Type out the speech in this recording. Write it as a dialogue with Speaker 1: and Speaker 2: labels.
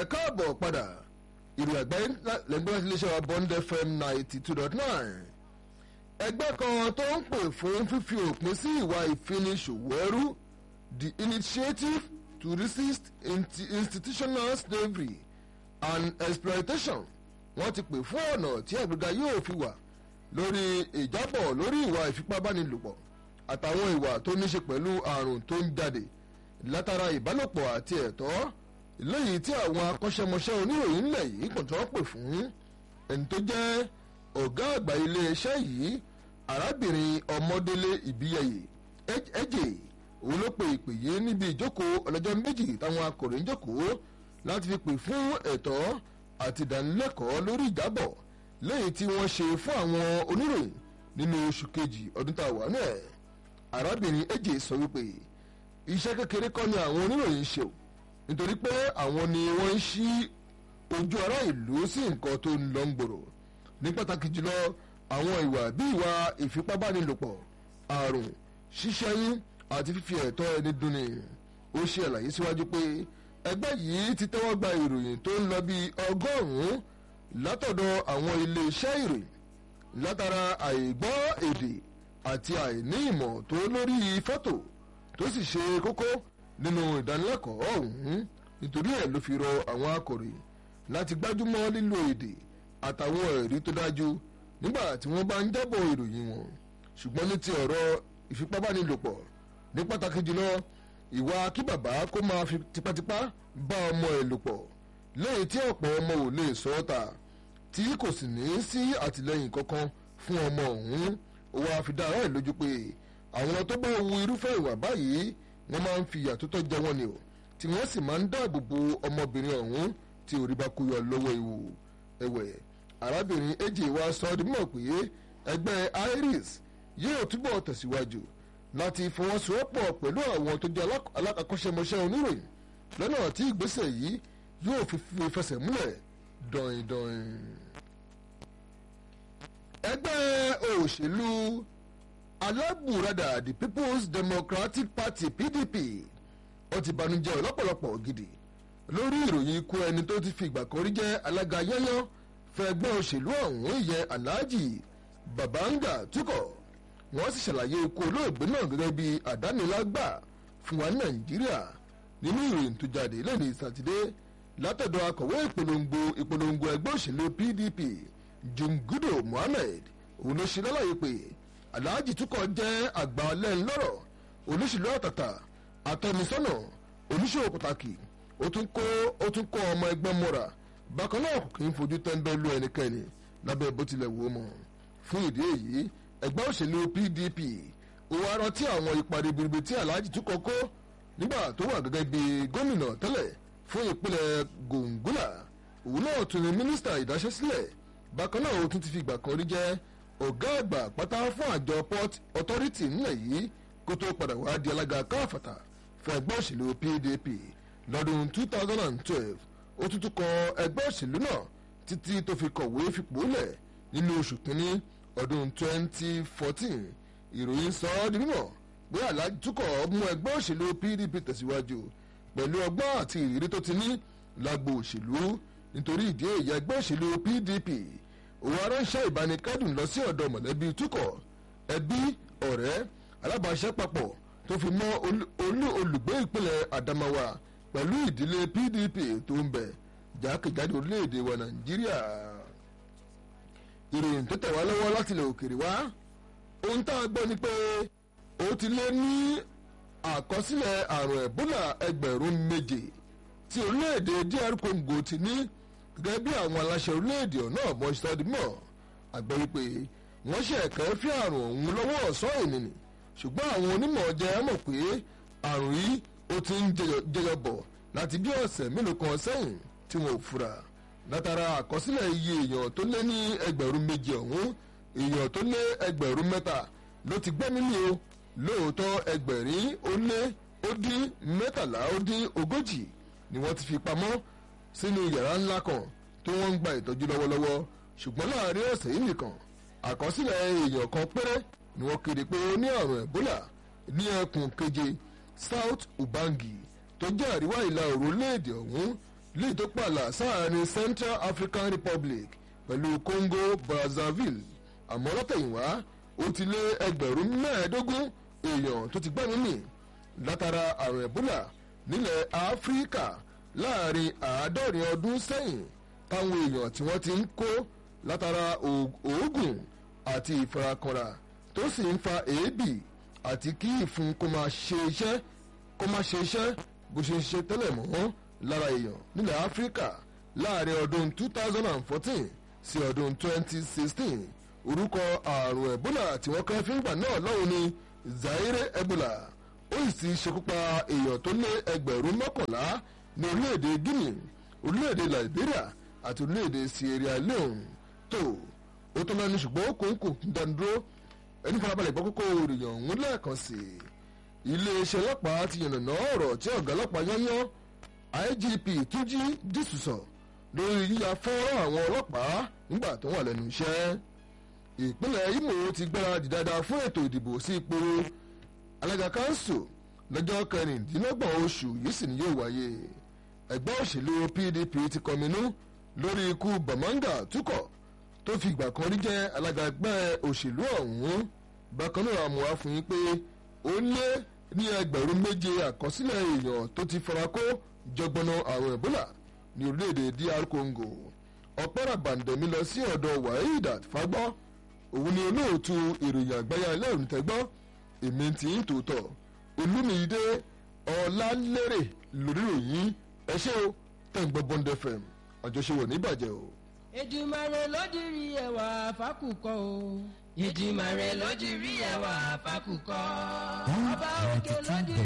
Speaker 1: ẹ káàbọ̀ padà ìròyìn àgbáyé lẹ́gbẹ́ iléeṣẹ́ wa bond fm ninety two dot nine ẹgbẹ́ kan tó ń pè fún fífi òpin sí ìwà ìfiniṣòwò ẹrú the initiative to resist institutional slavery and exploitation wọ́n ti pè fún ọ̀nà tí àgbéga yóò fi wà lórí ìjábọ̀ lórí ìwà ìfipábánilòpọ̀ àtàwọn ìwà tó ní ṣe pẹ̀lú àrùn tó ń jáde látara ìbálòpọ̀ àti ẹ̀tọ́ lẹ́yìn tí àwọn akọ́ṣẹ́mọṣẹ́ oníròyìn ńlẹ̀ yìí kò tó pè fún ẹni tó jẹ́ ọ̀gá àgbà iléeṣẹ́ yìí arábìnrin ọmọdélé ìbíyẹyẹ ẹ̀jẹ̀ òun ló pe ìpè yìí níbi ìjókòó ọlọ́jọ́ méjì táwọn akọ̀ròyìn jókòó láti fi pè fún ẹ̀tọ́ àti ìdánilẹ́kọ̀ọ́ lórí ìjábọ̀ lẹ́yìn tí wọ́n ṣe fún àwọn oníròyìn nínú oṣù kejì ọdún tá a wà náà arábìnrin ẹ̀jẹ̀ sọ wípé iṣẹ́ kékeré kọ́ ni àwọn oníròyìn ṣe o nítorí pé àwọn ni wọ́n ń ṣí ojú ará ìlú sí nǹkan tó ń lọ ń gbòòrò ní pàtàkì jùlọ àwọn ìwà bí ìwà ìfipábánilòpọ̀ àrùn ṣíṣẹ́yún àti fífi ẹ̀tọ́ ẹni dunni ó ṣe àlàyé síwájú pé ẹgbẹ́ yìí ti tẹ́wọ́ gba ìròyìn tó ń lọ bí ọgọ́rùn-ún látọ̀dọ̀ àwọn iléeṣẹ́ ìròyìn látara àìgbọ́ èdè àti àìní ìmọ̀ tó lórí fọ́tò tó sì ṣe kókó nínú ìdánilẹ́kọ̀ọ́ ọ̀hún nítorí ẹ̀ ló fi rọ àwọn akọ̀ròyìn láti gbájúmọ́ lílo èdè àtàwọn ẹ̀rí tó dájú nígbà tí wọ́n bá ń jábọ̀ ìròyìn wọn ṣùgbọ́n ní ti ọ̀rọ̀ ìfipábánilòpọ̀ ní pàtàkì jùlọ ìwà kí bàbá kó máa fi tipátipá bá ọmọ ẹ̀ lò pọ̀ lẹ́yìn tí ọ̀pọ̀ ọmọ ò lè sọ ọ́ ta tí kò sì ní sí àtìlẹ́yìn kankan fún ọmọ ọ̀hún ó wáá fi dá ara ẹ̀ lójú pé àwọn tó bá wu irúfẹ́ ìwà báyìí wọ́n máa ń fi ìyà tó tọ́ jẹ wọ́n ni o tí wọ́n sì máa ń dáàbò bo ọmọbìnrin ọ̀hún tí orí bá kú yọ lọ́wọ́ ewu ẹ̀wẹ̀ arábìnrin èjì wa sọ ọ́ di mọ̀ pé ẹgbẹ́ iris yóò túbọ̀ tẹ̀síwájú láti fọwọ́sowọ́pọ̀ pẹ̀lú àwọn tó jẹ́ alákàkọ́ṣẹ́mọṣẹ́ oníròyìn lọ́nà tí ìgbésẹ̀ yìí yóò fi fẹsẹ̀ múlẹ̀ dọ̀yìndọ̀yìn. ẹgbẹ́ òṣèlú alábùradà the people's democratic party pdp ó ti banújẹ́ lọ́pọ̀lọpọ̀ gidi lórí ìròyìn ikú ẹni tó ti fi ìgbà kan rí jẹ́ alága yányán fẹgbẹ́ òṣèlú ọ̀hún ìyẹn alhaji babanga tukọ̀ wọ́n sì ṣàlàyé ikú olóògbé náà gẹ́gẹ́ bí àdánilágbà fún wa nàìjíríà nínú ìròyìn tó jáde lẹ́ni sátidé látọ̀dọ̀ akọ̀wé ìpolongo ìpolongo ẹgbẹ́ òṣèlú pdp jungudo mohammed òun ló ṣe lálàyé pé alhaji tukọ̀ jẹ́ àgbà lẹ́ńlọ́rọ̀ olóṣèlú àtàtà àtọ́nisọ́nà oníṣòwò pàtàkì ó tún kó ó tún kó ọmọ ẹgbẹ́ mọ́ra bákan náà kò kí ń fojú tẹ́ńbẹ́lú ẹnikẹ́ni lábẹ́ bó tilẹ̀ wò ó mọ̀ fún ìdí èyí ẹgbẹ́ òṣèlú pdp ó wá rántí àwọn ipa ribiribi tí alhaji tukọ̀ kó nígbà tó wà gẹ́gẹ́ bí gómìnà tẹ́lẹ̀ fún ìpínlẹ̀ gòǹgólà òun náà tún ní mínísítà ìdáṣẹ́sílẹ̀ bákan náà ó tún ti fi ìgbà kan rí jẹ́ ọ̀gá àgbà pátá fún àjọ port authority nílẹ̀ yìí kó tó padà wá di alága káfàtà fún ẹgbẹ́ òṣèlú pdp lọ́dún 2012 ó tún tún kọ ẹgbẹ́ òṣèlú náà títí tó fi kọ̀wé fipò lẹ̀ nínú oṣù kínní ọdún 2014 ìròyìn sọ ọ́ di mímọ̀ pé aláàjì túkọ̀ mú ẹgbẹ́ òṣèlú pdp tẹ̀síwájú pẹ̀lú ọgbọ́n àti ìrírí tó ti ní lágbo òṣèlú nítorí ìdí èyí ẹgbẹ́ òṣèlú pdp òun aránṣẹ́ ìbánikẹ́dùn lọ sí ọ̀dọ̀ mọ̀lẹ́bí túkọ̀ ẹbí ọ̀rẹ́ alábàáṣẹ́papọ̀ tó fi mọ́ olú olùgbé ìpínlẹ̀ adamawa pẹ̀lú ìdílé pdp tó ń bẹ̀ jákèjádò orílẹ̀-èdè wa nàìjíríà ìròyìn tó tẹ̀ wá lọ́wọ́ láti ilẹ̀ òkèrè wá ohun tá a gbọ́ ni pé ó ti lé ní àkọsílẹ̀ àrùn ẹ̀bólà ẹgbẹ̀rún méje tí orílẹ̀-èdè dr congo ti ní gẹ́gẹ́ bí àwọn aláṣẹ orílẹ̀-èdè náà mọ̀ ṣọ́ọ́dúnmọ̀ àgbẹ̀ wípé wọ́n ṣe ẹ̀kẹ́ fí àrùn ọ̀hún lọ́wọ́ ọ̀sán ènìyàn ṣùgbọ́n àwọn onímọ̀ jẹ́ mọ̀ pé àrùn yìí ó ti ń jẹyọ bọ̀ láti bí ọ̀sẹ̀ mélòó kan sẹ́yìn tí wọn ò fura látara àkọsílẹ̀ iye èèyàn tó lé ní ẹgbẹ̀rún méje ọ̀hún èèyàn tó lé ẹgbẹ̀rún mẹ́ta ló ti gbẹ́mí mì o lóòótọ́ ẹgbẹ̀rin ó lé ó dín mẹ́tàlá ó dín ogójì ni wọ́n ti fi pamọ́ sínú yàrá ńlá kan tó wọ́n ń gba ìtọ́jú lọ́wọ́lọ́wọ́ ṣùgbọ́n láàrin ọ̀sẹ̀ yìí nìkan àkọsílẹ̀ èèyàn kan péré ni wọ́n kéde pé ó ní àrùn ẹ̀bólà ní ẹkùn keje south ubangi tó jẹ́ àríwá ìlà oòrùn orílẹ̀-èdè ọ̀hún léyìí tó pààlà sáàrin Central African Republic pẹ̀lú Congo Brazzaville àmọ́ látẹ̀yìnwá ó ti lé ẹgbẹ̀rún mẹ́ẹ̀ẹ́dógún èèyàn tó ti gbẹ́mìí mì látara àrùn Ebola nílẹ̀ Áfíríkà láàrin àádọ́rin ọdún sẹ́yìn táwọn èèyàn tí wọ́n ti ń kó látara òógùn àti ìfarakanra tó sì ń fa èébì àti kí ìfun kó máa ṣe iṣẹ́ kó máa ṣe iṣẹ́ bó ṣe ń ṣe tẹ́lẹ̀ mọ́ lára èèyàn nílẹ̀ Áfíríkà láàrin ọdún 2014 sí ọdún 2016 orúkọ àrùn Ebola tí wọ́n kẹ́ fíngbà náà lọ́hùn ní Zaire Ebola ó sì ti ṣekúpa èèyàn tó lé ẹgbẹ̀rún mọ́kànlá ní orílẹ̀-èdè Guinea orílẹ̀-èdè Liberia àti orílẹ̀-èdè Sierra Leone tó ó tó lẹ́nu ṣùgbọ́n ó kóńkò dánidúró ẹni farabalẹ̀ gbọ́ kókó ìròyìn ọ̀hún lẹ́ẹ̀kan sí i iléeṣẹ́ ọlọ́pàá ti yànnàná ọ̀rọ̀ tí ọ̀gá ọlọ́pàá yányán IGP Túnjí Dísùsọ̀ lórí yíya fọ́nrán àwọn ọlọ́pàá nígbà tó wà lẹ́nu iṣẹ́ ìpínlẹ̀ Imo ti gbáradì dáadáa fún ètò ìdìbò sí ipò alága kanṣu lọ́jọ́ kẹrìndínlọ́gbọ̀n oṣù yìí sì ni yóò wáyé ẹgbẹ́ òṣèlú PDP ti kọminú lórí ikú Bamanga Túkọ̀ tó fi ìgbà kan rí jẹ́ alága ẹgbẹ́ òṣèlú ọ̀hún bákan náà mú wá fún yín pé ó lé ní ẹgbẹ̀rún méje àkọsílẹ̀ èèyàn tó ti fara kó jọgbọ́nà àrùn Ebola ní orílẹ̀-èdè DR Congo ọ̀pẹ́rẹ́ bàǹdẹ̀mí lọ sí ọ̀dọ̀ Waheedat Fagbọ́ òun ni olóòtú ìròyìn àgbáyé ẹlẹ́rìí tẹ́gbọ́ èmi ti ń tòótọ́ olúmídé ọ̀làlérè lórí ìròyìn ẹ ṣé o tẹ̀ ń gbọ́ Bond FM àjọṣe ní ìbàjẹ́ o.
Speaker 2: Èdùmàrè ló dirí ẹwà fákùkọ o. Èdùmàrè ló dirí ẹwà fákùkọ. ọba òkè ló dirí.